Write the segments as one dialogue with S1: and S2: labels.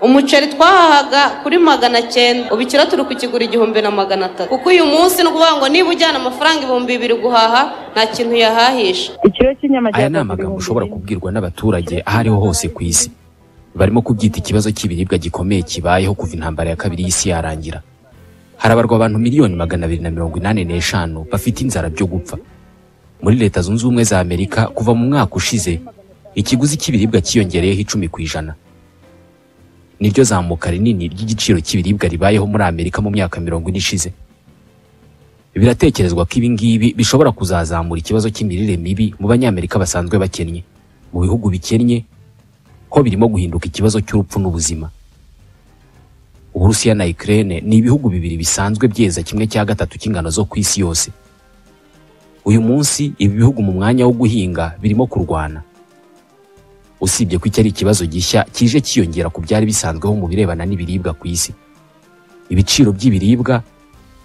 S1: umuceri twahahaga kuri magana cyenda ubu ikiro turi kukigura igihumbi na magana atatu kuko uyu munsi ni ukuvuga ngo niba ujyana amafaranga ibihumbi bibiri guhaha nta kintu yahahisha
S2: ikiro cy'inyama
S3: aya ni amagambo ushobora kubwirwa n'abaturage aho ariho hose ku isi barimo kubyita ikibazo cy'ibiribwa gikomeye kibayeho kuva intambara ya kabiri y'isi yarangira harabarwa abantu miliyoni magana abiri na mirongo inani n'eshanu bafite inzara byo gupfa muri leta zunze ubumwe za amerika kuva mu mwaka ushize ikiguzi cy'ibiribwa cyiyongereyeho icumi ku ijana niryo zamuka rinini ry'igiciro cy'ibiribwa ribayeho muri amerika mu myaka mirongo ine ishize biratekerezwa ko ibi ngibi bishobora kuzazamura ikibazo cy'imirire mibi mu banyamerika basanzwe bakennye mu bihugu bikennye ho birimo guhinduka ikibazo cy'urupfu n'ubuzima uburusiya na Ukraine ni ibihugu bibiri bisanzwe byeza kimwe cya gatatu cy'ingano zo ku isi yose uyu munsi ibi bihugu mu mwanya wo guhinga birimo kurwana usibye ko iki ari ikibazo gishya kije cyiyongera ku byari bisanzweho mu birebana n'ibiribwa ku isi ibiciro by'ibiribwa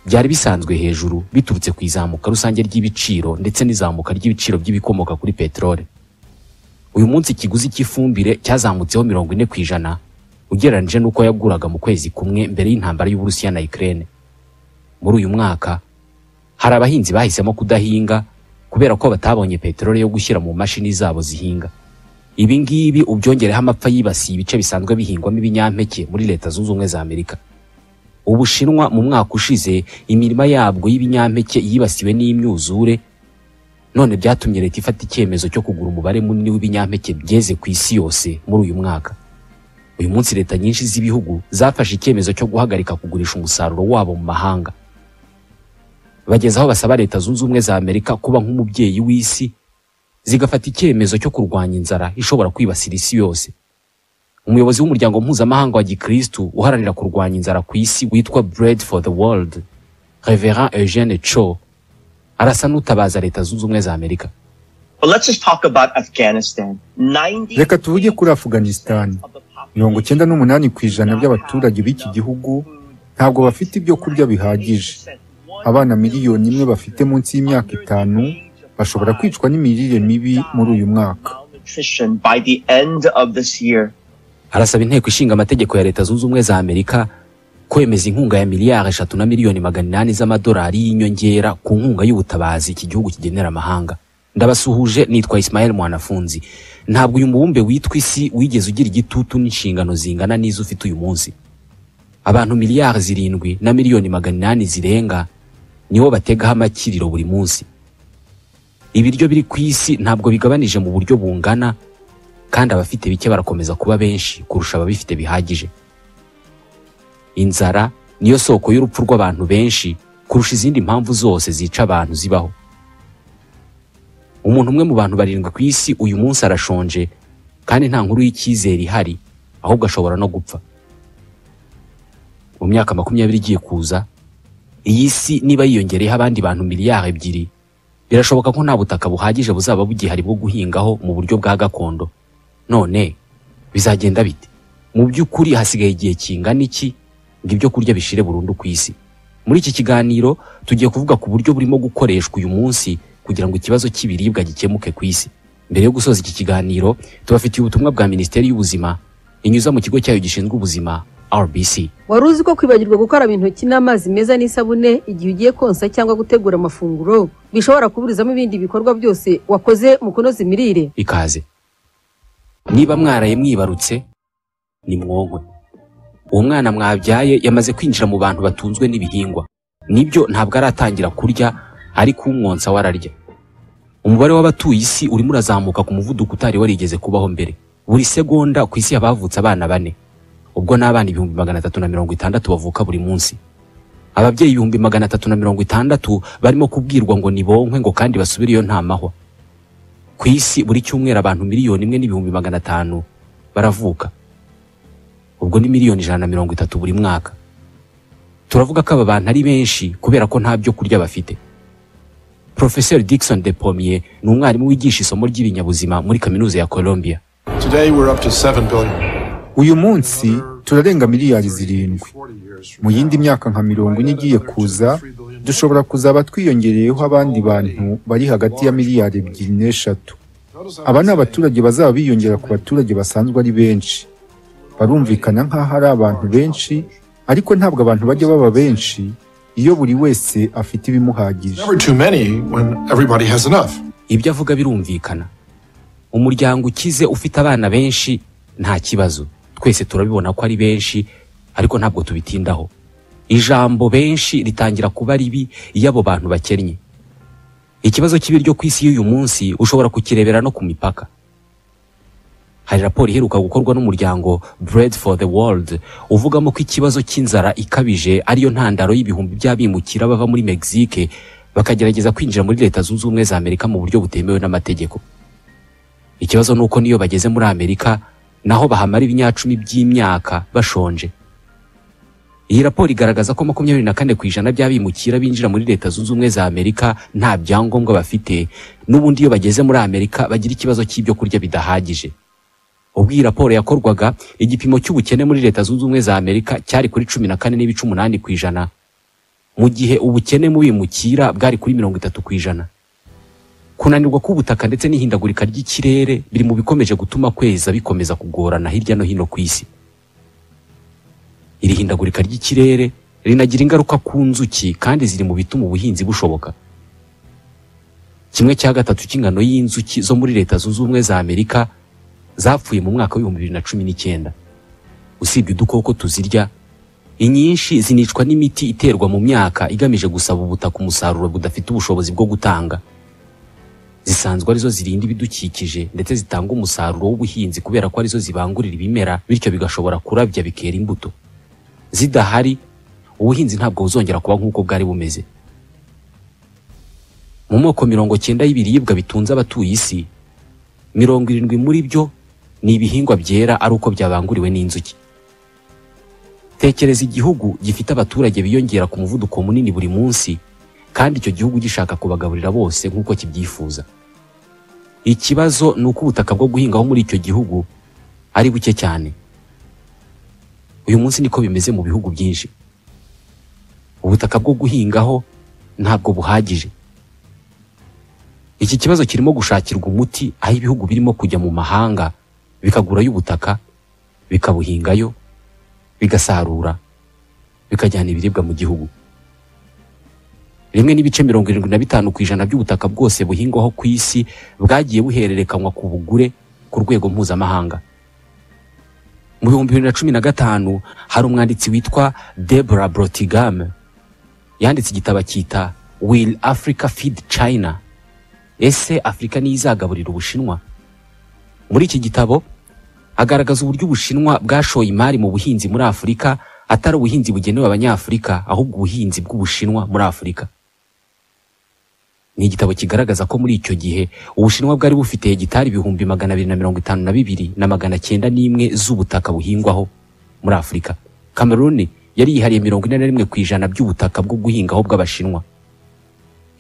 S3: byari bisanzwe hejuru biturutse ku izamuka rusange ry'ibiciro ndetse n'izamuka ry'ibiciro by'ibikomoka kuri peteroli uyu munsi ikiguzi cy'ifumbire cyazamutseho mirongo ine ku ijana ugereranyije n'uko yaguraga mu kwezi kumwe mbere y'intambara y'uburusiya na Ukraine muri uyu mwaka hari abahinzi bahisemo kudahinga kubera ko batabonye peteroli yo gushyira mu mashini zabo zihinga ibi ngibi ubyongereho amapfa yibasiye ibice bisanzwe bihingwamo ibinyampeke muri leta zunze ubumwe za amerika ubushinwa mu mwaka ushize imirima yabwo y'ibinyampeke yibasiwe n'imyuzure none byatumye leta ifata icyemezo cyo kugura umubare munini w'ibinyampeke byeze ku isi yose muri uyu mwaka uyu munsi leta nyinshi z'ibihugu zafashe icyemezo cyo guhagarika kugurisha umusaruro wabo mu mahanga bageze aho basaba leta zunze ubumwe za amerika kuba nk'umubyeyi w'isi zigafata icyemezo cyo kurwanya inzara ishobora kwibasira isi yose umuyobozi w'umuryango mpuzamahanga wa gikristu uharanira kurwanya inzara ku isi witwa bread for the world reverend eugene cho arasa n'utabaza leta zunze ubumwe za amerika
S4: But let's just talk about Afghanistan. 90
S5: reka tuvuge kuri afuganisitani mirongo icyenda n'umunani ku ijana by'abaturage b'iki gihugu ntabwo bafite ibyo kurya bihagije abana miliyoni imwe bafite munsi y'imyaka itanu bashobora kwicwa n'imirire mibi muri uyu mwaka
S4: malnutrition by the end of this year.
S3: arasaba inteko ishinga amategeko ya leta zunze ubumwe za amerika kwemeza inkunga ya miliyari eshatu na miliyoni magana inani z'amadolari y'inyongera ku nkunga y'ubutabazi iki gihugu kigenera amahanga ndabasuhuje nitwa isimayeli mwanafunzi ntabwo uyu mubumbe witwa isi wigeze ugira igitutu n'inshingano zingana n'izo ufite uyu munsi abantu miliyari zirindwi na miliyoni magana inani zirenga nibo bategaho amakiriro buri munsi ibiryo biri ku isi ntabwo bigabanije mu buryo bungana kandi abafite bike barakomeza kuba benshi kurusha ababifite bihagije inzara niyo soko y'urupfu rw'abantu benshi kurusha izindi mpamvu zose zica abantu zibaho umuntu umwe mu bantu barindwi ku isi uyu munsi arashonje kandi nta nkuru y'icyizere ihari ahubwo ashobora no gupfa mu myaka makumyabiri igiye kuza iyi si niba yiyongereyeho abandi bantu miliyari ebyiri birashoboka ko nta butaka buhagije buzaba bugihari bwo guhingaho mu buryo bwa gakondo none bizagenda bite mu by'ukuri hasigaye igihe kingana iki ngo ibyo kurya bishire burundu ku isi muri iki kiganiro tugiye kuvuga ku buryo burimo gukoreshwa uyu munsi kugira ngo ikibazo cy'ibiribwa gikemuke ku isi mbere yo gusoza iki kiganiro tubafitiye ubutumwa bwa minisiteri y'ubuzima inyuza mu kigo cyayo gishinzwe ubuzima rbc
S6: wari uzi ko kwibagirwa gukaraba intoki n'amazi meza n'isabune igihe ugiye konsa cyangwa gutegura amafunguro bishobora kuburizamo ibindi bikorwa byose wakoze mu kunoza imirire
S3: ikaze niba mwaraye mwibarutse nimwonkwe uwo mwana mwabyaye yamaze kwinjira mu bantu batunzwe n'ibihingwa nibyo ntabwo aratangira kurya ariko umwonsa we ararya umubare w'abatuye isi urimo urazamuka ku muvuduko utari warigeze kubaho mbere buri segonda ku isi habavutse abana bane ubwo ni abana ibihumbi magana atatu na mirongo itandatu bavuka buri munsi ababyeyi ibihumbi magana atatu na mirongo itandatu barimo kubwirwa ngo nibonke ngo kandi basubire iyo nta mahwa ku isi buri cyumweru abantu miliyoni imwe n'ibihumbi magana atanu baravuka ubwo ni miliyoni ijana na mirongo itatu buri mwaka turavuga ko aba bantu ari benshi kubera ko nta byo kurya bafite porofeseri dickson de pomie ni umwarimu wigisha isomo ry'ibinyabuzima muri kaminuza ya colombia
S7: Today we're up to 7 billion.
S5: uyu munsi turarenga miliyari zirindwi mu yindi myaka nka mirongo ine igiye kuza dushobora kuzaba twiyongereyeho abandi bantu bari hagati ya miliyari ebyiri n'eshatu aba ni abaturage bazaba biyongera ku baturage basanzwe ari benshi barumvikana nk'aho ari abantu benshi ariko ntabwo abantu bajya baba benshi iyo buri wese afite ibimuhagije
S7: Never too many when everybody has enough.
S3: ibyo avuga birumvikana umuryango ukize ufite abana benshi nta kibazo twese turabibona ko ari benshi ariko ntabwo tubitindaho ijambo benshi ritangira kuba ribi iyo abo bantu bakennye ikibazo cy'ibiryo ku isi y'uyu munsi ushobora kukirebera no ku mipaka hari raporo iheruka gukorwa n'umuryango Bread for the World uvugamo ko ikibazo cy'inzara ikabije ariyo ntandaro y'ibihumbi by'abimukira bava muri Mexique bakagerageza kwinjira muri leta zunze ubumwe za Amerika mu buryo butemewe n'amategeko ikibazo ni uko niyo bageze muri Amerika naho bahamara ibinyacumi by'imyaka bashonje iyi raporo igaragaza ko makumyabiri na kane ku ijana by'abimukira binjira muri leta zunze ubumwe za Amerika nta byangombwa bafite n'ubundi iyo bageze muri Amerika bagira ikibazo cy'ibyo kurya bidahagije ubwo iyi raporo yakorwaga igipimo cy'ubukene muri leta zunze ubumwe za Amerika cyari kuri cumi na kane n'ibice umunani ku ijana mu gihe ubukene mu bimukira bwari kuri mirongo itatu ku ijana kunanirwa k'ubutaka ndetse n'ihindagurika ry'ikirere biri mu bikomeje gutuma kweza bikomeza kugorana hirya no hino ku isi iri hindagurika ry'ikirere rinagira ingaruka ku nzuki kandi ziri mu bituma ubuhinzi bushoboka kimwe cya gatatu cy'ingano y'inzuki zo muri leta zunze ubumwe za amerika zapfuye mu mwaka w'ibihumbi bibiri na cumi n'icyenda usibye udukoko tuzirya inyinshi zinicwa n'imiti iterwa mu myaka igamije gusaba ubutaka umusaruro budafite ubushobozi bwo gutanga zisanzwe arizo zirinda ibidukikije ndetse zitanga umusaruro w'ubuhinzi kubera ko arizo zibangurira ibimera bityo bigashobora kurabya bikera imbuto zidahari ubuhinzi ntabwo buzongera kuba nk'uko bwari bumeze mu moko mirongo cyenda y'ibiribwa bitunze abatuye isi mirongo irindwi muri byo ni ibihingwa byera ari uko byabanguriwe n'inzuki tekereza igihugu gifite abaturage biyongera ku muvuduko munini buri munsi kandi icyo gihugu gishaka kubagaburira bose nk'uko kibyifuza ikibazo ni uko ubutaka bwo guhingaho muri icyo gihugu ari buke cyane uyu munsi niko bimeze mu bihugu byinshi ubutaka bwo guhingaho ntabwo buhagije iki kibazo kirimo gushakirwa umuti aho ibihugu birimo kujya mu mahanga bikagurayo ubutaka bikabuhingayo bigasarura bikajyana ibiribwa mu gihugu rimwe n'ibice mirongo irindwi na bitanu ku ijana by'ubutaka bwose buhingwaho ku isi bwagiye buhererekanywa ku bugure ku rwego mpuzamahanga mu bihumbi bibiri na cumi na gatanu hari umwanditsi witwa Deborah Brotigam yanditse igitabo akita Will Africa Feed China ese Afurika niyo izagaburira Ubushinwa muri iki gitabo agaragaza uburyo Ubushinwa bwashoye imari mu buhinzi muri Afurika atari ubuhinzi bugenewe Abanyafurika ahubwo ubuhinzi bw'Ubushinwa muri Afurika ni igitabo kigaragaza ko muri icyo gihe Ubushinwa bwari bufite hegitari ibihumbi magana abiri na mirongo itanu na bibiri na magana cyenda n'imwe z'ubutaka buhingwaho muri Afurika Cameroon yari yihariye mirongo ine na rimwe ku ijana by'ubutaka bwo guhingaho bw'Abashinwa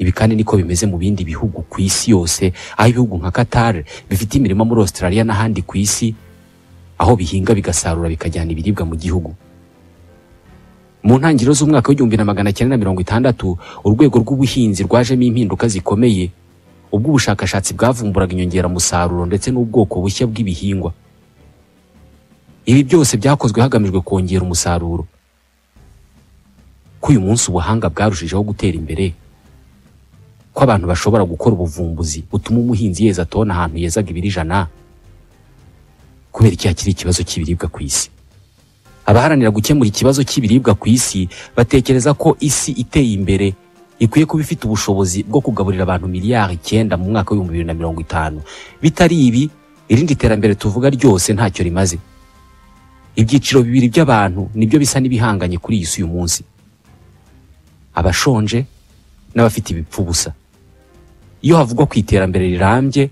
S3: ibi kandi niko bimeze mu bindi bihugu ku isi yose aho ibihugu nka Qatar bifite imirima muri Australia n'ahandi ku isi aho bihinga bigasarura bikajyana ibiribwa mu gihugu mu ntangiriro z'umwaka w'igihumbi na magana cyenda na mirongo itandatu urwego rw'ubuhinzi rwajemo impinduka zikomeye ubwo ubushakashatsi bwavumburaga inyongeramusaruro ndetse n'ubwoko bushya bw'ibihingwa ibi byose byakozwe hagamijwe kongera umusaruro ko uyu munsi ubuhanga bwarushijeho gutera imbere ko abantu bashobora gukora ubuvumbuzi butuma umuhinzi yeza atona ahantu yezaga ibiri ijana kubera iki hakiri ikibazo cy'ibiribwa ku isi abaharanira gukemura ikibazo cy'ibiribwa ku isi batekereza ko isi iteye imbere ikwiye kuba ifite ubushobozi bwo kugaburira abantu miliyari icyenda mu mwaka w'ibihumbi bibiri na mirongo itanu bitari ibi irindi terambere tuvuga ryose ntacyo rimaze ibyiciro bibiri by'abantu nibyo bisa n'ibihanganye kuri iyi si uyu munsi abashonje n'abafite ibipfubusa iyo havugwa ku iterambere rirambye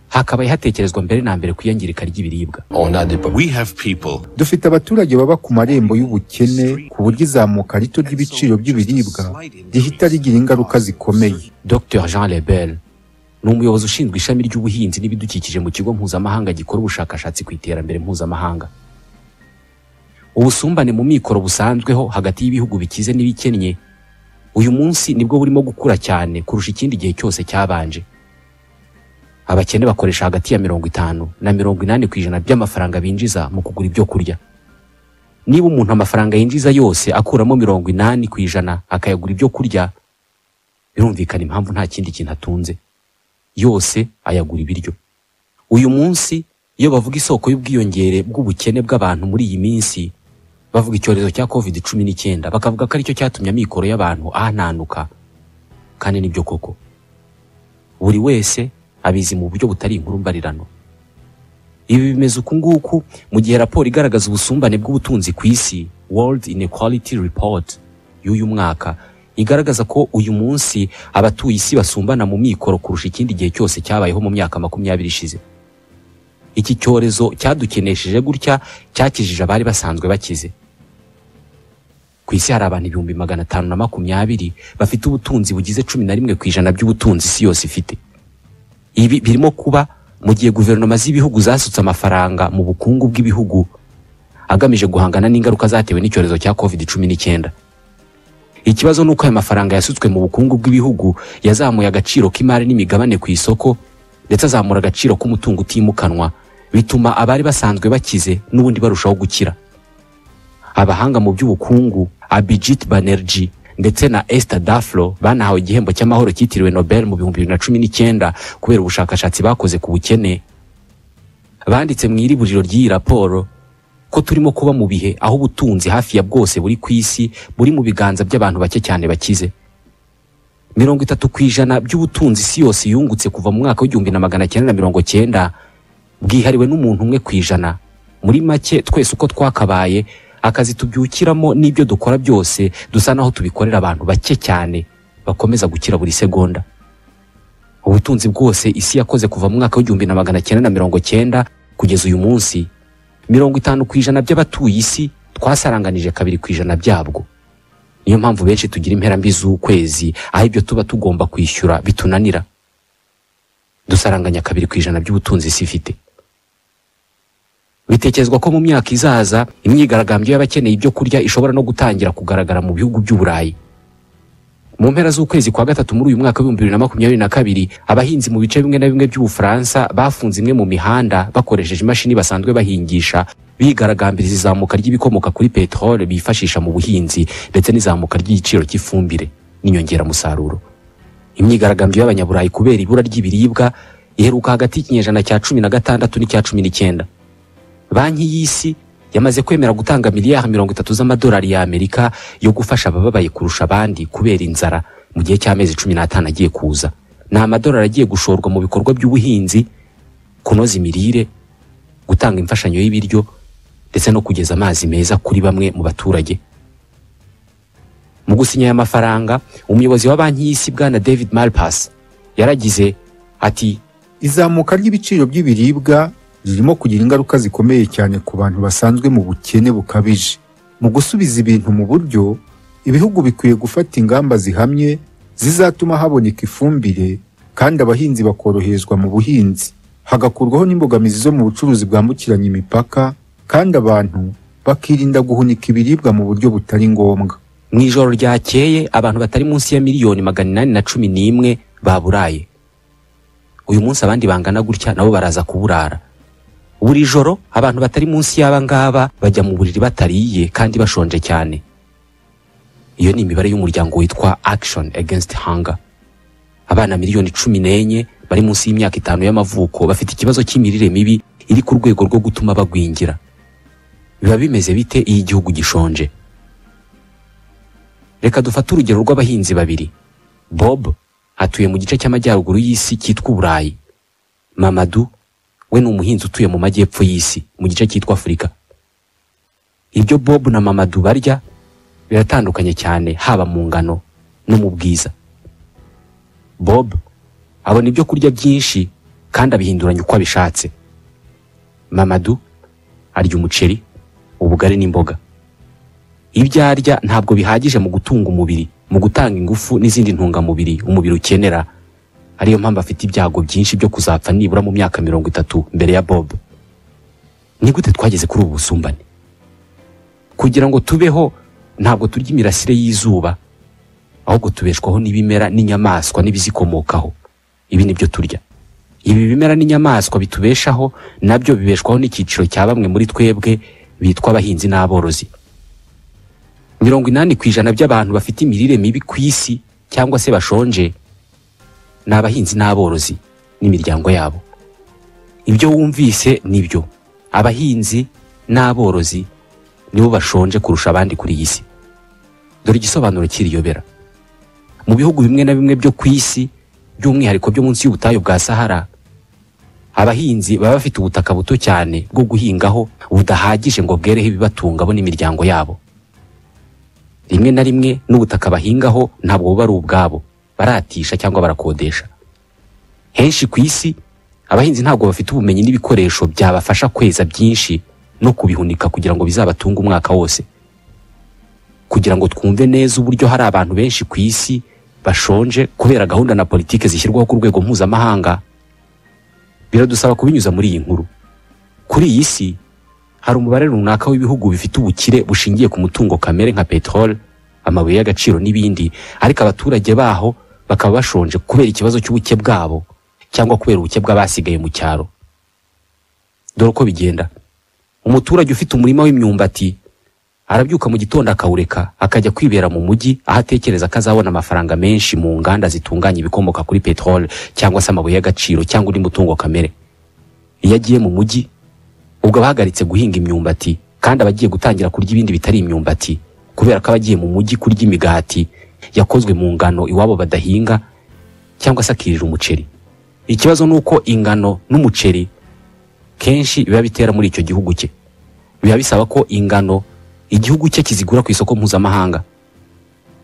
S3: hakabaye hatekerezwa mbere na mbere ku iyangirika ry'ibiribwa
S2: On a des peuples.
S8: We have people
S5: dufite abaturage baba ku marembo y'ubukene ku buryo izamuka rito ry'ibiciro by'ibiribwa rihita rigira ingaruka zikomeye
S3: Dr Jean Lebel ni umuyobozi ushinzwe ishami ry'ubuhinzi n'ibidukikije mu kigo mpuzamahanga gikora ubushakashatsi ku iterambere mpuzamahanga ubusumbane mu mikoro busanzweho hagati y'ibihugu bikize n'ibikennye uyu munsi nibwo burimo gukura cyane kurusha ikindi gihe cyose cyabanje abakene bakoresha hagati ya mirongo itanu na mirongo inani ku ijana by'amafaranga binjiza mu kugura ibyo kurya niba umuntu amafaranga yinjiza yose akuramo mirongo inani ku ijana akayagura ibyo kurya birumvikana impamvu nta kindi kintu atunze yose ayagura ibiryo uyu munsi iyo bavuga isoko y'ubwiyongere bw'ubukene bw'abantu muri iyi minsi bavuga icyorezo cya covid cumi n'icyenda bakavuga ko aricyo cyatumye amikoro y'abantu ahananuka kandi nibyo koko buri wese abizi mu buryo butari inkuru mbarirano ibi bimeze uku nguku mu gihe raporo igaragaza ubusumbane bw'ubutunzi ku isi world inequality report y'uyu mwaka igaragaza ko uyu munsi abatuye isi basumbana mu mikoro kurusha ikindi gihe cyose cyabayeho mu myaka makumyabiri ishize iki cyorezo cyadukenesheje gutya cyakijije abari basanzwe bakize ku isi hari abantu ibihumbi magana atanu na makumyabiri bafite ubutunzi bugize cumi na rimwe ku ijana by'ubutunzi isi yose ifite ibi birimo kuba mu gihe guverinoma z'ibihugu zasutse amafaranga mu bukungu bw'ibihugu agamije guhangana n'ingaruka zatewe n'icyorezo cya covid cumi n'icyenda ikibazo ni uko aya mafaranga yasutswe mu bukungu bw'ibihugu yazamuye agaciro k'imari n'imigabane ku isoko ndetse azamura agaciro k'umutungo utimukanwa bituma abari basanzwe bakize n'ubundi barushaho gukira abahanga mu by'ubukungu abijit banerji ndetse na esther daflo banahawe igihembo cy'amahoro cyitiriwe nobel mu bihumbi bibiri na cumi n'icyenda kubera ubushakashatsi bakoze ku bukene banditse mu iriburiro ry'iyi raporo ko turimo kuba mu bihe aho ubutunzi hafi ya bwose buri ku isi buri mu biganza by'abantu bake cyane bakize mirongo itatu ku ijana by'ubutunzi isi yose yungutse kuva mu mwaka w'igihumbi na magana cyenda na mirongo cyenda bwihariwe n'umuntu umwe ku ijana muri make twese uko twakabaye akazi tubyukiramo n'ibyo dukora byose dusa naho tubikorera abantu bake cyane bakomeza gukira buri segonda ubutunzi bwose isi yakoze kuva mu mwaka w'igihumbi na magana cyenda na mirongo cyenda kugeza uyu munsi mirongo itanu ku ijana by'abatuye isi twasaranganije kabiri ku ijana byabwo niyo mpamvu benshi tugira imperambi z'ukwezi aho ibyo tuba tugomba kwishyura bitunanira dusaranganya kabiri ku ijana by'ubutunzi isi ifite bitekerezwa ko mu myaka izaza imyigaragambyo y'abakeneye ibyo kurya ishobora no gutangira kugaragara mu bihugu by'uburayi mu mpera z'ukwezi kwa gatatu muri uyu mwaka w'ibihumbi bibiri na makumyabiri na kabiri abahinzi mu bice bimwe na bimwe by'ubufaransa bafunze imwe mu mihanda bakoresheje imashini basanzwe bahingisha bigaragambiriza izamuka ry'ibikomoka kuri peteroli bifashisha mu buhinzi ndetse n'izamuka ry'igiciro cy'ifumbire n'inyongeramusaruro imyigaragambyo y'abanyaburayi kubera ibura ry'ibiribwa iheruka hagati y'ikinyejana cya cumi na gatandatu n'icya cumi n'icyenda banki y'isi yamaze kwemera gutanga miliyari mirongo itatu z'amadolari y'amerika yo gufasha abababaye kurusha abandi kubera inzara mu gihe cy'amezi cumi n'atanu agiye kuza ni amadolari agiye gushorwa mu bikorwa by'ubuhinzi kunoza imirire gutanga imfashanyo y'ibiryo ndetse no kugeza amazi meza kuri bamwe mu baturage mu gusinya aya mafaranga umuyobozi wa banki y'isi bwana david malpas yaragize ati
S5: izamuka ry'ibiciro by'ibiribwa ririmo kugira ingaruka zikomeye cyane ku bantu basanzwe mu bukene bukabije mu gusubiza ibintu mu buryo ibihugu bikwiye gufata ingamba zihamye zizatuma haboneka ifumbire kandi abahinzi bakoroherezwa mu buhinzi hagakurwaho n'imbogamizi zo mu bucuruzi bwambukiranya imipaka kandi abantu bakirinda guhunika ibiribwa mu buryo butari ngombwa
S3: mu ijoro ryakeye abantu batari munsi ya miliyoni magana inani na cumi n'imwe baburaye uyu munsi abandi bangana gutya nabo baraza kuburara buri joro abantu batari munsi y'aba ngaba bajya mu buriri batariye kandi bashonje cyane iyo ni imibare y'umuryango witwa action against hunger abana miliyoni cumi n'enye bari munsi y'imyaka itanu y'amavuko bafite ikibazo cy'imirire mibi iri ku rwego rwo gutuma bagwingira biba bimeze bite iyo igihugu gishonje reka dufate urugero rw'abahinzi babiri bob atuye mu gice cy'amajyaruguru y'isi cyitwa uburayi mamadu we ni umuhinzi utuye mu majyepfo y'isi mu gice cyitwa afurika ibyo bob na mamadu barya biratandukanye cyane haba mu ngano no mu bwiza bob abona ibyo kurya byinshi kandi abihinduranya uko abishatse mamadu arya umuceri ubugari n'imboga ibyo arya ntabwo bihagije mu gutunga umubiri mu gutanga ingufu n'izindi ntungamubiri umubiri ukenera ariyo mpamvu afite ibyago byinshi byo kuzapfa nibura mu myaka mirongo itatu mbere ya bob ni gute twageze kuri ubu busumbane kugira ngo tubeho ntabwo turya imirasire y'izuba ahubwo tubeshwaho n'ibimera n'inyamaswa n'ibizikomokaho ibi ni byo turya ibi bimera n'inyamaswa bitubeshaho nabyo bibeshwaho n'icyiciro cya bamwe muri twebwe bitwa abahinzi n'aborozi mirongo inani ku ijana by'abantu bafite imirire mibi ku isi cyangwa se bashonje ni abahinzi n'aborozi n'imiryango yabo ibyo wumvise nibyo abahinzi n'aborozi nibo bashonje kurusha abandi kuri iyi si dore igisobanuro cy'iriyobera mu bihugu bimwe na bimwe byo ku isi by'umwihariko byo munsi y'ubutayu bwa sahara abahinzi baba bafite ubutaka buto cyane bwo guhingaho budahagije ngo bwereho ibibatunga bo n'imiryango yabo rimwe na rimwe n'ubutaka bahingaho ntabwo buba ari ubwabo baratisha cyangwa barakodesha henshi ku isi abahinzi ntabwo bafite ubumenyi n'ibikoresho byabafasha kweza byinshi no kubihunika kugira ngo bizabatunge umwaka wose kugira ngo twumve neza uburyo hari abantu benshi ku isi bashonje kubera gahunda na politike zishyirwaho ku rwego mpuzamahanga biradusaba kubinyuza muri iyi nkuru kuri iyi si hari umubare runaka w'ibihugu bifite ubukire bushingiye ku mutungo kamere nka peteroli amabuye y'agaciro n'ibindi ariko abaturage baho bakaba bashonje kubera ikibazo cy'ubuke bwabo cyangwa kubera ubuke bw'abasigaye mu cyaro dore uko bigenda umuturage ufite umurima w'imyumbati arabyuka mu gitondo akawureka akajya kwibera mu mujyi aho atekereza ko azabona amafaranga menshi mu nganda zitunganya ibikomoka kuri peteroli cyangwa se amabuye y'agaciro cyangwa undi mutungo kamere iyo agiye mu mujyi ubwo aba ahagaritse guhinga imyumbati kandi aba agiye gutangira kurya ibindi bitari imyumbati kubera ko aba agiye mu mujyi kurya imigati yakozwe mu ngano iwabo badahinga cyangwa se akirira umuceri ikibazo ni uko ingano n'umuceri kenshi biba bitera muri icyo gihugu cye biba bisaba ko ingano igihugu cye kizigura ku isoko mpuzamahanga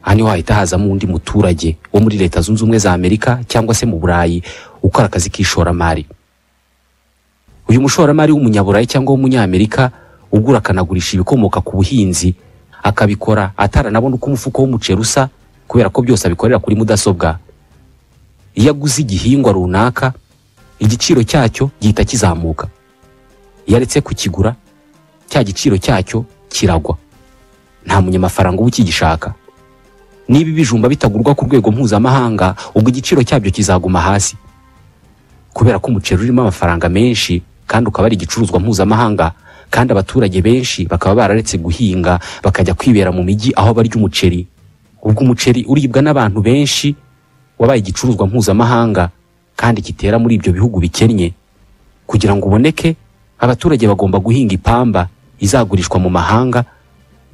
S3: aha niho hahita hazamo undi muturage wo muri leta zunze ubumwe za amerika cyangwa se mu burayi ukora akazi k'ishoramari uyu mushoramari w'umunyaburayi cyangwa w'umunyamerika ugura akanagurisha ibikomoka ku buhinzi akabikora ataranabona uko umufuka w'umuceri usa kubera ko byose abikorera kuri mudasobwa iyo aguze igihingwa runaka igiciro cyacyo gihita kizamuka iyo aretse kukigura cya giciro cyacyo kiragwa nta munyamafaranga uba ukigishaka niba ibijumba bitagurwa ku rwego mpuzamahanga ubwo igiciro cyabyo kizaguma hasi kubera ko umuceri urimo amafaranga menshi kandi ukaba ari igicuruzwa mpuzamahanga kandi abaturage benshi bakaba bararetse guhinga bakajya kwibera mu mijyi aho barya umuceri ubwo umuceri uribwa n'abantu benshi wabaye igicuruzwa mpuzamahanga kandi gitera muri ibyo bihugu bikennye kugira ngo uboneke abaturage bagomba guhinga ipamba izagurishwa mu mahanga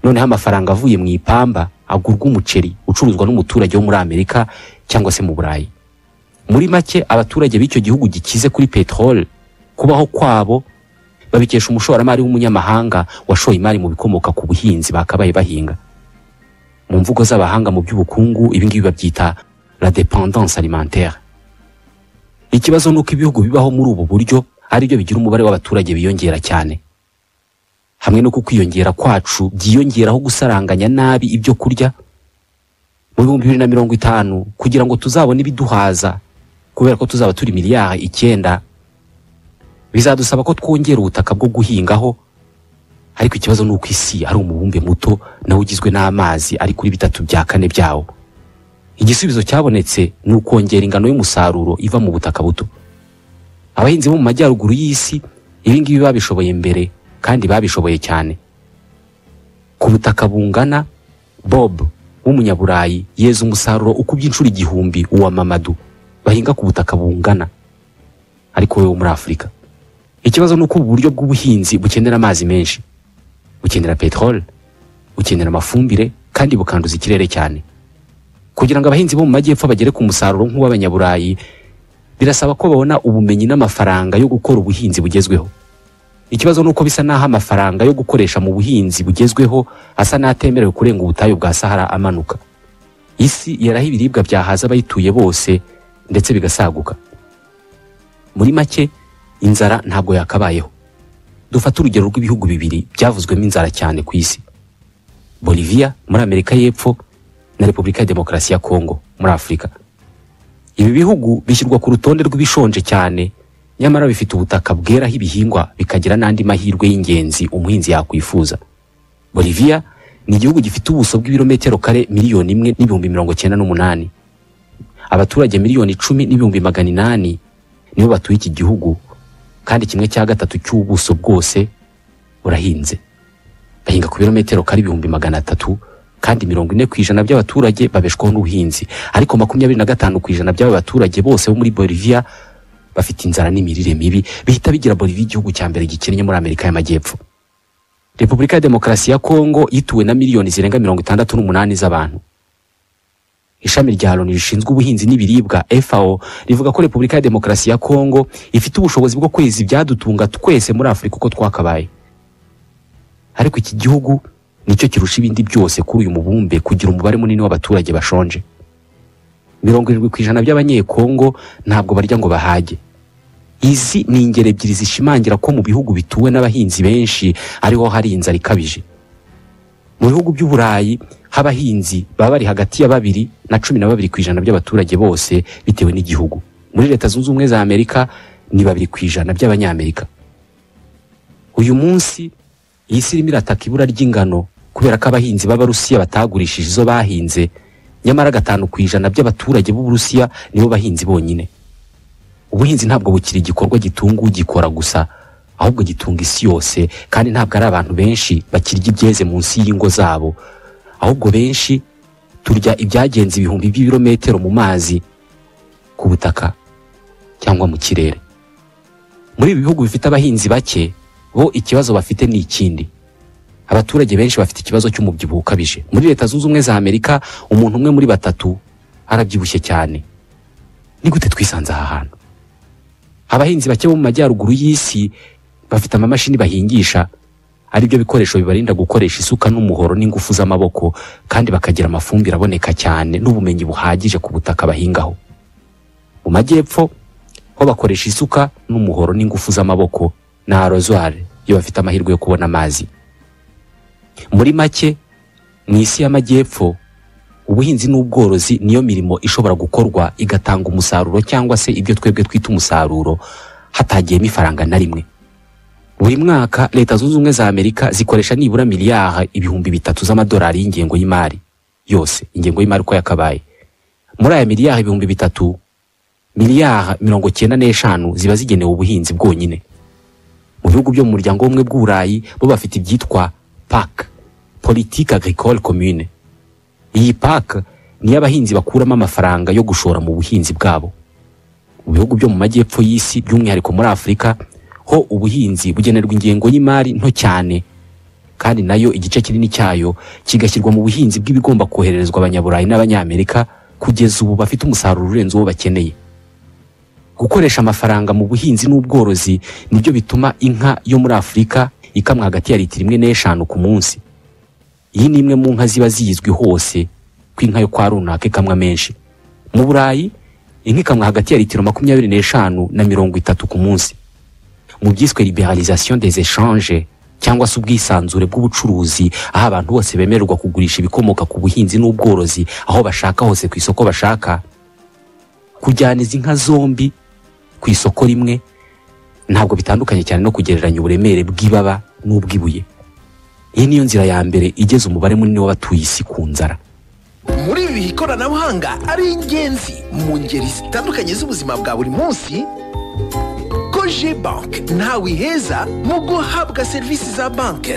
S3: noneho amafaranga avuye mu ipamba agurwa umuceri ucuruzwa n'umuturage wo muri amerika cyangwa se mu burayi muri make abaturage b'icyo gihugu gikize kuri peteroli kubaho kwabo babikesha umushoramari w'umunyamahanga washoye imari mu bikomoka ku buhinzi bakabaye bahinga mu mvugo z'abahanga mu by'ubukungu ibi ngibi babyita la dependance alimentaire ikibazo ni uko ibihugu bibaho muri ubu buryo aribyo bigira umubare w'abaturage biyongera cyane hamwe no ku kwiyongera kwacu byiyongeraho gusaranganya nabi ibyo kurya mu bihumbi bibiri na mirongo itanu kugira ngo tuzabone ibiduhaza kubera ko tuzaba turi miliyari icyenda bizadusaba ko twongera ubutaka bwo guhingaho ariko ikibazo ni uko isi ari umubumbe muto nawe ugizwe n'amazi ari kuri bitatu bya kane byawo igisubizo cyabonetse ni ukongera ingano y'umusaruro iva mu butaka buto abahinzi bo mu majyaruguru y'isi ibi ngibi babishoboye mbere kandi babishoboye cyane ku butaka bungana bob w'umunyaburayi yeza umusaruro ukubye inshuro igihumbi uwa mamadu bahinga ku butaka bungana ariko wowe wo muri afurika ikibazo ni uko ubu buryo bw'ubuhinzi bukenera amazi menshi bukenera peteroli bukenera amafumbire kandi bukanduza ikirere cyane kugira ngo abahinzi bo mu majyepfo bagere ku musaruro nk'uw'abanyaburayi birasaba ko babona ubumenyi n'amafaranga yo gukora ubuhinzi bugezweho ikibazo ni uko bisa n'aho amafaranga yo gukoresha mu buhinzi bugezweho asa n'atemerewe kurenga ubutayu bwa sahara amanuka isi yaraho ibiribwa byahaza abayituye bose ndetse bigasaguka muri make inzara ntabwo yakabayeho dufate urugero rw'ibihugu bibiri byavuzwemo inzara cyane ku isi boliviya muri amerika y'epfo na repubulika ya demokarasi ya kongo muri afurika ibi bihugu bishyirwa ku rutonde rw'ibishonje cyane nyamara bifite ubutaka bweraho ibihingwa bikagira n'andi mahirwe y'ingenzi umuhinzi yakwifuza boliviya ni igihugu gifite ubuso bw'ibirometero kare miliyoni imwe n'ibihumbi mirongo cyenda n'umunani abaturage miliyoni icumi n'ibihumbi magana inani nibo batuye iki gihugu kandi kimwe cya gatatu cy'ubuso bwose burahinze bahinga ku birometero kari ibihumbi magana atatu kandi mirongo ine ku ijana by'abaturage babeshwaho n'ubuhinzi ariko makumyabiri na gatanu ku ijana by'aba baturage bose bo muri Bolivia bafite inzara n'imirire mibi bihita bigira Bolivia igihugu cya mbere gikennye muri Amerika y'Amajyepfo Repubulika ya Demokarasi ya Kongo yituwe na miliyoni zirenga mirongo itandatu n'umunani z'abantu ishami rya loni rishinzwe ubuhinzi n'ibiribwa FAO rivuga ko Repubulika ya Demokarasi ya Kongo ifite ubushobozi bwo kweza ibyadutunga twese muri Afurika uko twakabaye ariko iki gihugu nicyo kirusha ibindi byose kuri uyu mubumbe kugira umubare munini w'abaturage bashonje mirongo irindwi ku ijana by'abanyekongo ntabwo barya ngo bahage izi ni ingero ebyiri zishimangira ko mu bihugu bituwe n'abahinzi benshi ariho hari inzara ikabije mu bihugu by'uburayi h'abahinzi baba bari hagati ya babiri na cumi na babiri ku ijana by'abaturage bose bitewe n'igihugu muri leta zunze ubumwe za amerika ni babiri ku ijana by'abanyamerika uyu munsi iyi si irimo irataka ibura ry'ingano kubera ko abahinzi b'abarusiya batagurishije izo bahinze nyamara gatanu ku ijana by'abaturage b'uburusiya nibo bahinzi bonyine ubuhinzi ntabwo bukiri igikorwa gitunga ugikora gusa ahubwo gitunga isi yose kandi ntabwo ari abantu benshi bakirya ibyeze munsi y'ingo zabo ahubwo benshi turya ibyagenze ibihumbi by'ibirometero mu mazi ku butaka cyangwa mu kirere muri ibi bihugu bifite abahinzi bake bo ikibazo bafite ni ikindi abaturage benshi bafite ikibazo cy'umubyibuho ukabije muri leta zunze ubumwe za amerika umuntu umwe muri batatu arabyibushye cyane ni gute twisanze aha hantu abahinzi bake bo mu majyaruguru y'isi bafite amamashini bahingisha aribyo bikoresho bibarinda gukoresha isuka n'umuhoro n'ingufu z'amaboko kandi bakagira amafumbire aboneka cyane n'ubumenyi buhagije ku butaka bahingaho mu majyepfo ho bakoresha isuka n'umuhoro n'ingufu z'amaboko na rozware iyo bafite amahirwe yo kubona amazi muri make mu isi y'amajyepfo ubuhinzi n'ubworozi niyo mirimo ishobora gukorwa igatanga umusaruro cyangwa se ibyo twebwe twita umusaruro hatagiyemo ifaranga na rimwe buri mwaka leta zunze ubumwe za amerika zikoresha nibura miliyari ibihumbi bitatu z'amadolari y'ingengo y'imari yose ingengo y'imari uko yakabaye muri aya miliyari ibihumbi bitatu miliyari mirongo cyenda n'eshanu ziba zigenewe ubuhinzi bwonyine mu bihugu byo mu muryango w'ubumwe bw'uburayi bo bafite ibyitwa pak politike agricole commune iyi pak niyo abahinzi bakuramo amafaranga yo gushora mu buhinzi bwabo mu bihugu byo mu majyepfo y'isi by'umwihariko muri afurika ho ubuhinzi bugenerwa ingengo y'imari nto cyane kandi nayo igice kinini cyayo kigashyirwa mu buhinzi bw'ibigomba kohererezwa abanyaburayi n'abanyamerika kugeza ubu bafite umusaruro urenze uwo bakeneye gukoresha amafaranga mu buhinzi n'ubworozi nibyo bituma inka yo muri afurika ikamwa hagati ya litiro imwe n'eshanu ku munsi iyi ni imwe mu nka ziba ziyizwi hose ko inka yo kwa runaka ikamwa menshi mu burayi inka ikamwa hagati ya litiro makumyabiri n'eshanu na mirongo itatu ku munsi mu byiswe liberalisation des échanges cyangwa se ubwisanzure bw'ubucuruzi aho abantu bose bemererwa kugurisha ibikomoka ku buhinzi n'ubworozi aho bashaka hose ku isoko bashaka kujyana izi nka zombi ku isoko rimwe ntabwo bitandukanye cyane no kugereranya uburemere bw'ibaba n'ubw'ibuye iyi niyo nzira ya mbere igeza umubare munini w'abatuye isi ku nzara
S2: muri ibi bihe ikoranabuhanga ari ingenzi mu ngeri zitandukanye z'ubuzima bwa buri munsi ko banki ntawe iheza mu guhabwa serivisi za banki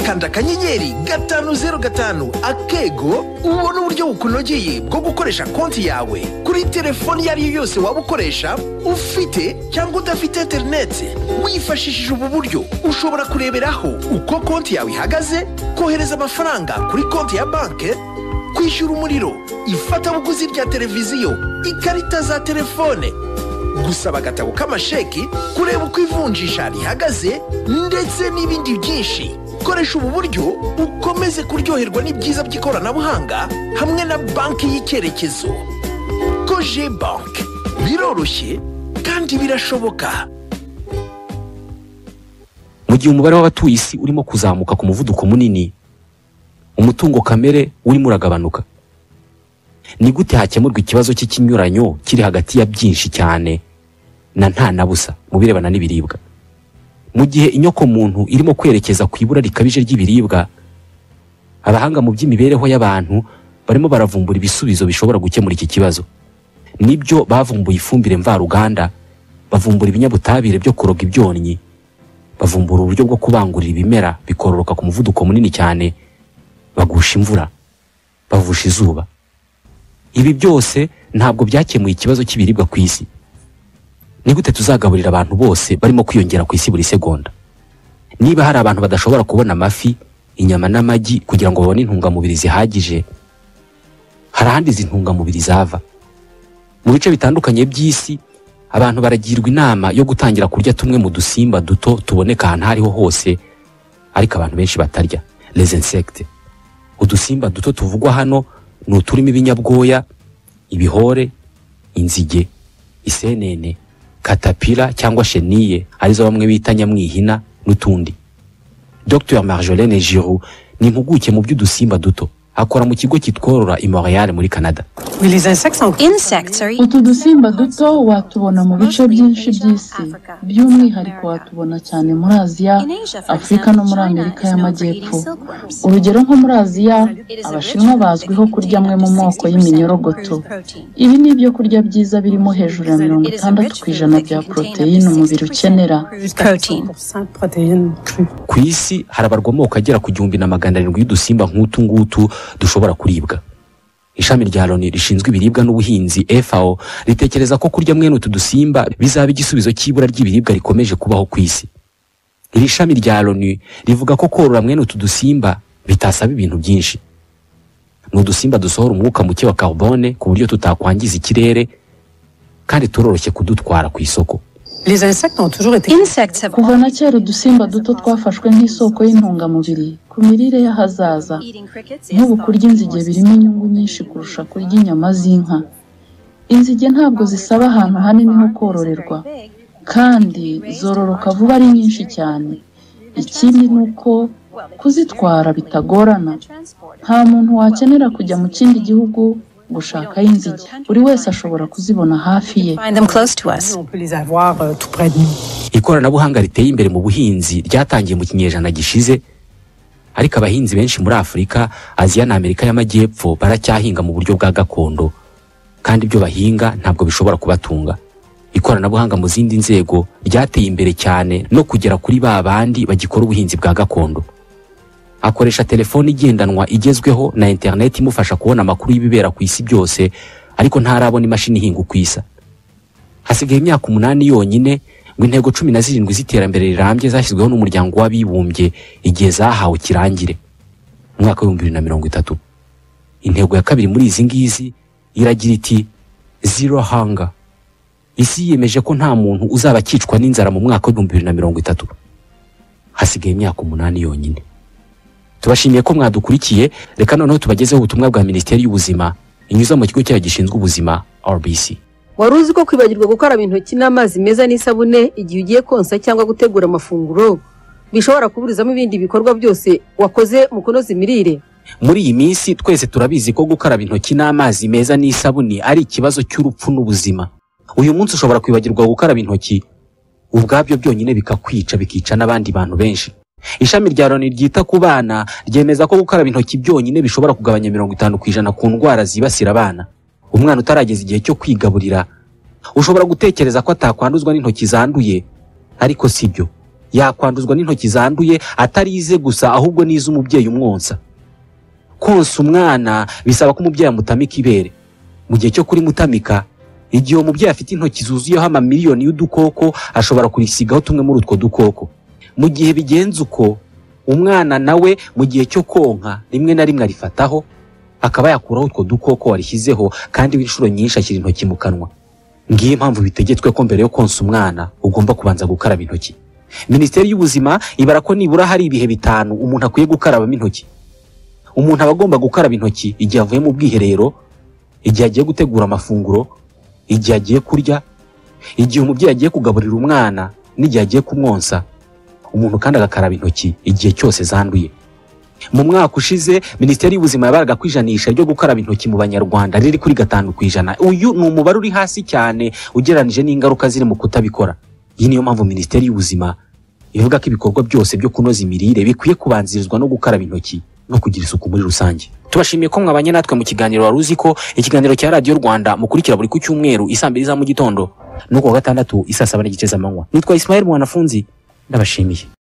S2: kanda akanyenyeri gatanu zeru gatanu akego ubone uburyo bukunogeye bwo gukoresha konti yawe kuri telefoni iyo ari yo yose waba ukoresha ufite cyangwa udafite interineti wifashishije ubu buryo ushobora kureberaho uko konti yawe ihagaze kohereza amafaranga kuri konti ya banki kwishyura umuriro ifatabuguzi rya televiziyo ikarita za telefone gusaba agatabo k'amasheki kureba uko ivunjisha rihagaze ndetse n'ibindi byinshi koresha ubu buryo ukomeze kuryoherwa n'ibyiza by'ikoranabuhanga hamwe na banki y'icyerekezo koje banki biroroshye kandi birashoboka
S3: mu gihe umubare w'abatuye isi urimo kuzamuka ku muvuduko munini umutungo kamere urimo uragabanuka ni gute hakemurwa ikibazo cy'ikinyuranyo kiri hagati ya byinshi cyane na nta na busa mu birebana n'ibiribwa mu gihe inyoko muntu irimo kwerekeza ku ibura rikabije ry'ibiribwa abahanga mu by'imibereho y'abantu barimo baravumbura ibisubizo bishobora gukemura iki kibazo nibyo bavumbuye ifumbire mvaruganda bavumbura ibinyabutabire byo kuroga ibyonnyi bavumbura uburyo bwo kubangurira ibimera bikororoka ku muvuduko munini cyane bagusha imvura bavusha izuba ibi byose ntabwo byakemuye ikibazo cy'ibiribwa ku isi ni gute tuzagaburira abantu bose barimo kwiyongera ku isi buri segonda niba hari abantu badashobora kubona amafi inyama n'amagi kugira ngo babone intungamubiri zihagije hari ahandi izi ntungamubiri zava mu bice bitandukanye by'isi abantu baragirwa inama yo gutangira kurya tumwe mu dusimba duto tuboneka ahantu aho ariho hose ariko abantu benshi batarya les insectes udusimba duto tuvugwa hano ni uturimo ibinyabwoya ibihore inzige isenene katapira cyangwa sheniye arizo bamwe bita nyamwihina n'utundi dr marjolaine giroux ni impuguke mu by'udusimba duto akora mu kigo kitworora i montreal muri canada
S8: Insects are
S9: utu dusimba duto watubona mu bice byinshi by'isi by'umwihariko watubona cyane muri aziya
S8: in Asia, for
S9: afurika
S8: example,
S9: no muri
S8: China
S9: amerika
S8: is known for
S9: y'amajyepfo
S8: eating silkworms.
S9: urugero nko muri aziya abashinwa bazwiho kurya amwe mu moko y'iminyorogoto ibi ni ibyo kurya byiza birimo hejuru ya mirongo
S8: It is a
S9: itandatu
S8: rich
S9: ku ijana
S8: food that
S9: bya
S8: contains up to
S9: poroteyine umubiri
S8: 60%
S9: ukenera
S8: crude protein.
S3: ku isi harabarwa amoko agera ku gihumbi na magana arindwi y'udusimba nk'utu ngutu dushobora kuribwa ishami rya loni rishinzwe ibiribwa n'ubuhinzi fao ritekereza ko kurya mwene utu dusimba bizaba igisubizo cy'ibura ry'ibiribwa rikomeje kubaho ku isi iri shami rya loni rivuga ko korora mwene utu dusimba bitasaba ibintu byinshi ni udusimba dusohora umwuka muke wa carbone ku buryo tutakwangiza ikirere kandi turoroshye kudutwara ku isoko
S8: Insects have
S9: kuva na kera udusimba duto twafashwe nk'isoko y'intungamubiri ku mirire y'ahazaza
S8: eating crickets is
S9: nk'ubu
S8: thought
S9: kurya
S8: to
S9: inzige
S8: cause
S9: birimo inyungu nyinshi kurusha kurya inyama z'inka inzige ntabwo zisaba ahantu hanini ho kororerwa kandi zororoka vuba ari nyinshi cyane ikindi ni uko kuzitwara bitagorana nta muntu wakenera kujya mu kindi gihugu gushakayo inzige buri wese ashobora kuzibona hafi ye
S8: Find them close to us.
S3: ikoranabuhanga riteye imbere mu buhinzi ryatangiye mu kinyejana gishize ariko abahinzi benshi muri afurika aziya na amerika y'amajyepfo baracyahinga mu buryo bwa gakondo kandi ibyo bahinga ntabwo bishobora kubatunga ikoranabuhanga mu zindi nzego ryateye imbere cyane no kugera kuri ba bandi bagikora ubuhinzi bwa gakondo akoresha telefoni igendanwa igezweho na interineti imufasha kubona amakuru y'ibibera ku isi byose ariko ntarabona imashini ihinga uko isa hasigaye imyaka umunani yonyine ngo intego cumi na zirindwi z'iterambere rirambye zashyizweho n'umuryango w'abibumbye igihe zahawe kirangire mu mwaka w'ibihumbi bibiri na mirongo itatu intego ya kabiri muri izi ngizi iragira iti zero hunger isi yiyemeje ko nta muntu uzaba akicwa n'inzara mu mwaka w'ibihumbi bibiri na mirongo itatu hasigaye imyaka umunani yonyine tubashimiye ko mwadukurikiye reka noneho tubagezeho ubutumwa bwa minisiteri y'ubuzima inyuza mu kigo cyayo gishinzwe ubuzima rbc
S6: wari uzi ko kwibagirwa gukaraba intoki n'amazi meza n'isabune igihe ugiye konsa cyangwa gutegura amafunguro bishobora kuburizamo ibindi bikorwa byose wakoze mu kunoza imirire
S3: muri iyi minsi twese turabizi ko gukaraba intoki n'amazi meza n'isabuni ari ikibazo cy'urupfu n'ubuzima uyu munsi ushobora kwibagirwa gukaraba intoki ubwabyo byonyine bikakwica bikica n'abandi bantu benshi ishami rya loni ryita ku bana ryemeza ko gukaraba intoki byonyine bishobora kugabanya mirongo itanu ku ijana ku ndwara zibasira abana umwana utarageza igihe cyo kwigaburira ushobora gutekereza ko atakwanduzwa n'intoki zanduye ariko si byo yakwanduzwa n'intoki zanduye atari ize gusa ahubwo n'iz'umubyeyi umwonsa konsa umwana bisaba ko umubyeyi amutamika ibere mu gihe cyo kurimutamika igihe umubyeyi afite intoki zuzuyeho amamiliyoni y'udukoko ashobora kurisigaho tumwe muri utwo dukoko mu gihe bigenze uko umwana nawe mu gihe cyo konka rimwe na rimwe arifataho akaba yakuraho utwo dukoko warishyizeho kandi inshuro nyinshi ashyira intoki mu kanwa ngiyo impamvu bitegetswe ko mbere yo konsa umwana ugomba kubanza gukaraba intoki minisiteri y'ubuzima ibara ko nibura hari ibihe bitanu umuntu akwiye gukarabamo intoki umuntu aba agomba gukaraba intoki igihe avuye mu bwiherero igihe agiye gutegura amafunguro igihe agiye kurya igihe umubyeyi agiye kugaburira umwana n'igihe agiye kumwonsa umuntu kandi agakaraba intoki igihe cyose zanduye mu mwaka ushize minisiteri y'ubuzima yabaraga ko ijanisha ryo gukaraba intoki mu banyarwanda riri kuri gatanu ku ijana uyu ni umubare uri hasi cyane ugereranyije n'ingaruka ziri mu kutabikora iyi niyo mpamvu minisiteri y'ubuzima ivuga ko ibikorwa byose byo kunoza imirire bikwiye kubanzirizwa no gukaraba intoki no kugira isuku muri rusange tubashimiye ko mwabanye natwe mu kiganiro wari uzi ko ikiganiro cya radiyo rwanda mukurikira buri ku cyumweru isaa mbiri za mu gitondo no ku wa gatandatu isaa saba n'igice z'amanywa nitwa isimayeli mwanafunzi ndabashimiye